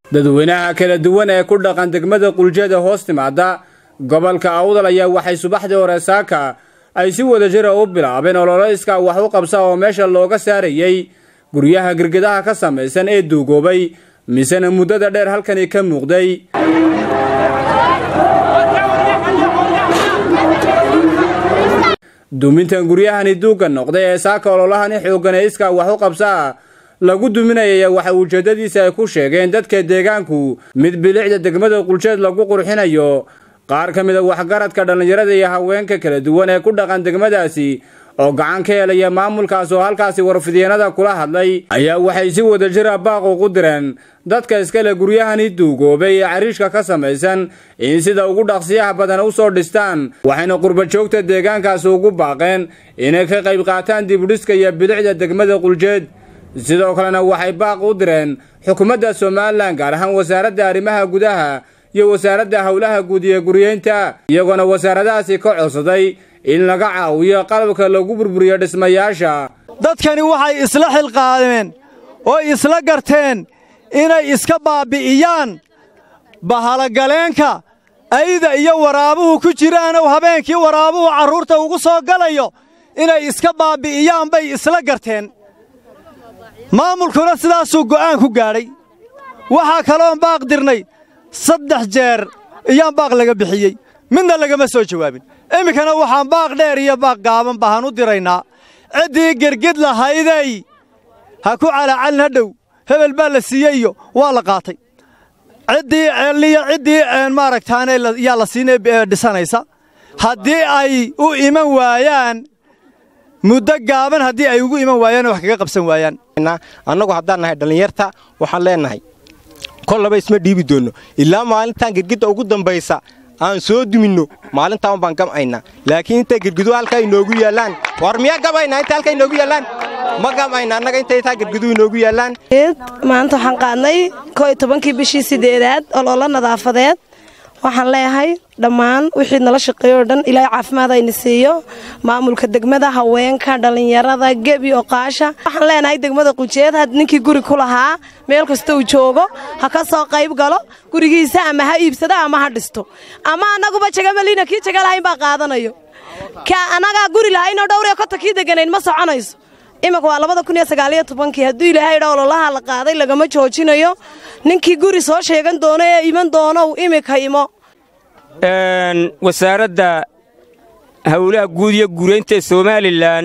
dadweynaha kala duwan ee ku dhaqan degmada quljeeda hoos timaada gobolka awdal ayaa waxay subaxdii hore saaka ay si wada jira u bilaabeen ololo iskaa wax u qabsa oo meesha looga saarayey guryaha girgidaha ka samaysan ee duugoobay misena muddada dheer halkani ka muuqday dumintan guryahani duugga noqday ee saaka ololahani xooggan ee iskaa wax u qabsaa lagu duminayaya waxa ujeeddadiisa ay ku sheegeen dadka deegaanku mid bilicda degmada quljeed lagu qurxinayo qaar ka mida waxgaradka dhallinyarada iyo haweenka kala duwan ee ku dhaqan degmadaasi oo gacan ka helaya maamulkaas oo halkaasi warfidyeenada kula hadlay ayaa waxay si wada jira baaq ugu direen dadka iskale guryahani duugoobay ee cariishka ka samaysan in sida ugu dhaqsiyaha badan u soo dhistaan waxayna qurbajoogta deegaankaasi ugu baaqeen inay ka qayb qaataan dibudhiska iyo bilicda degmada quljeed sidoo kalena waxay baaq u direen xukuumadda somalilan gaar ahaan wasaaradda arrimaha gudaha iyo wasaaradda howlaha guud iyo guryeynta iyagoona wasaaradahaasi ka codsaday in laga caawiyo qalabka lagu burburiyo dhismayaasha dadkani waxay isla xilqaadeen oo isla garteen inay iska baabbi'iyaan bahalogaleenka ayda iyo waraabuhu ku jiraanow habeenkii waraabuhu carruurta ugu soo galayo inay iska baabbi'iyaan bay isla garteen maamulkuna sidaasuu go'aan ku gaadhay waxaa kaloon baaq dirnay saddex jeer iyaan baaq laga bixiyey midna lagama soo jawaabin iminkana waxaan baaq dheer iyo baaq gaaban bahan u diraynaa ciddii gergid lahayday ha ku calaacalin ha dhow hebel baa la siiyey iyo waa la qaatay ciddii ceelliyo ciddii maaragtaane yaa la siinay dhisanaysa haddii ay u iman waayaan muddo gaaban haddii ay ugu iman waayaan wax kaga qabsan waayaan annagu haddaan nahay dhallinyarta waxaan leennahay kollaba isma dhiibi doonno ilaa maalintaan girgidda ugu dambaysa aan soo duminno maalintaan baan gam'aynaa laakiin intay girgidu halkaa inoogu yaallaan war miyaa gabaynaa inta halkaa inoogu yaallaan ma gam'ayna annaga intay taa girgidu inoogu yaallaan maanta waxaan qaadnay koo iyo tobankii bishii sideedaad ololo nadaafadeed waxaan leeyahay dhammaan wixii nala shaqeeyo o dhan ilaahay caafimaad ayna siiyo maamulka degmada haweenka dhallinyarada gebi oqaasha waxaan leenahay degmada qujeed had ninkii guri ku lahaa meel kasta uu joogo ha ka soo qayb galo gurigiisa ama ha iibsado ama ha dhisto ama annaguba jagamaliina kii jaga lahayn baa qaadanayo ka annagaa guri lahaynoo dhowriyo kota kii deganayn ma soconayso iminka waa labada kun iyo sagaaliyo tobankii hadduu ilaahay dha ololaha la qaaday lagama joojinayo ninkii guri soo sheegan doono ee iman doonow iminka imo wasaaradda howlaha guud iyo guuraynta ee somalilan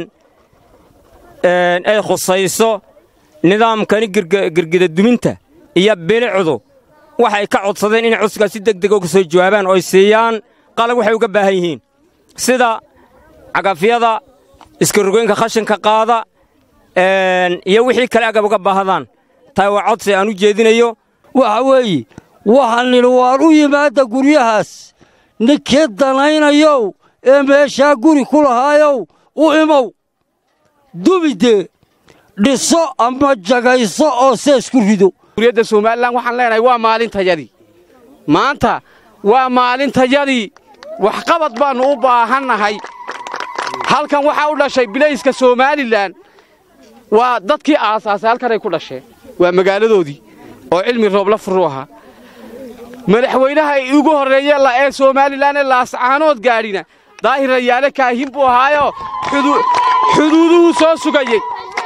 ay khusayso nidaamkani girgida duminta iyo bilicdu waxay ka codsadeen inay codsigaas si deg dega uga soo jawaabaan oo ay siiyaan qalab waxay uga baahan yihiin sida cagafyada iskarogoynka khashinka qaada iyo wixii kale agab uga baahdaan taa waa codsi aan u jeedinayo waxa weeye waxaan nidhi waan u yimaadda guryahaas ninkii danaynayow ee meeshaa guri ku lahaayow u imow dumidee dhiso ama jagayso oo seesku rido guriyadda somalilan waxaan leenahay waa maalintayadii maanta waa maalintayadii waxqabad baannu u baahannahay halkan waxaa u dhashay bilayska somalilan waa dadkii aasaasay halkanay ku dhasheen waa magaaladoodii oo cilmi roobla furuu ahaa madaxweynaha ugu horreeye ee somalilan ee laascaanood gaadhina daahir rayaale kaahin buu ahaayoo xuduuduhuu soo sugayey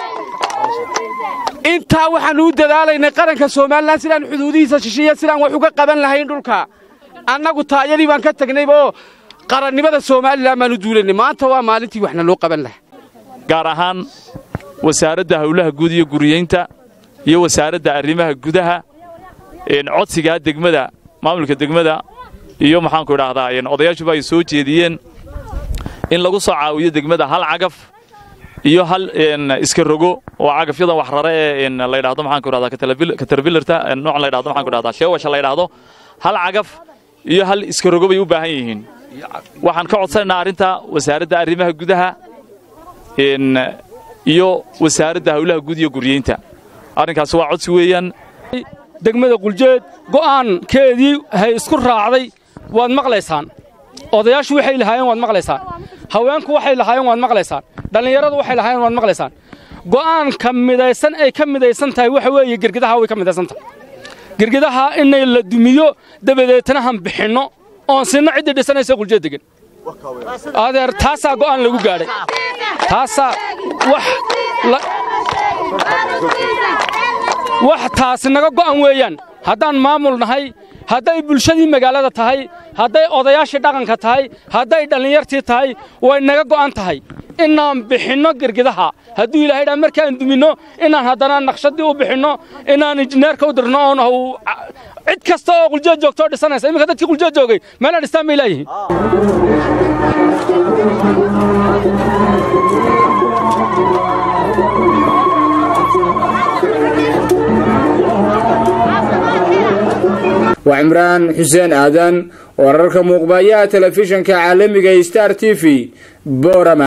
intaa waxaannu u dadaalaynay qaranka somalilan sidaan xuduudihiisa shishiya sidaan wax uga qaban lahayn dhulka annagu taayadii baan ka tegnayba oo qarannimada somalilan baannu duulaynay maanta waa maalintii waxna loo qaban lahaa gaar ahaan wasaaradda howlaha guud iyo guriyeynta iyo wasaaradda arrimaha gudaha codsigaa degmada maamulka degmada iyo maxaanku idhaahdaa odayaashuba ay soo jeediyeen in lagu soo caawiyo degmada hal cagaf iyo hal iska rogo oo cagafyadan wax rare ee la ydhahdo maxaanku idhahdaa katarbilarta noocan la ydhahdo maxaanku idhahdaa sheewasha la ydhahdo hal cagaf iyo hal iska rogo bay u baahan yihiin waxaan ka codsanaynaa arrinta wasaaradda arrimaha gudaha iyo wasaaradda howlaha guud iyo guryeynta arrinkaasi waa codsi weeyaan degmada quljeed go'aankeedii hay isku raacday waad maqlaysaan odayaashu waxay lahaayeen waad maqlaysaan haweenku waxay lahaayeen waad maqlaysaan dhallinyaradu waxay lahaayeen waad maqlaysaan go'aanka midaysan ay ka midaysan tahay waxa weeye gergidaha way ka midaysan tahay girgidaha inay la dumiyo dabadeetna han bixinno oon sinno ciddii dhisanaysa quljeed degan adeer taasaa go'aan lagu gaadhay taasaa wax wax taasi naga go'an weeyaan haddaan maamul nahay hadday bulshadii magaalada tahay hadday odayaashii dhaqanka tahay hadday dhallinyartii tahay way naga go'an tahay inaan bixinno girgidaha hadduu ilahay dhaa markaan duminno inaan haddana naqshadii u bixinno inaan injineerka u dirno oon cid kasta oo quljeed joogto oo dhisanaysa iminka dadkii quljeed joogay meelaan dhistaan bay leeyihiin waa cimraan xuseen aadan wararka muuqbayaha telefishinka caalamiga star t v boorama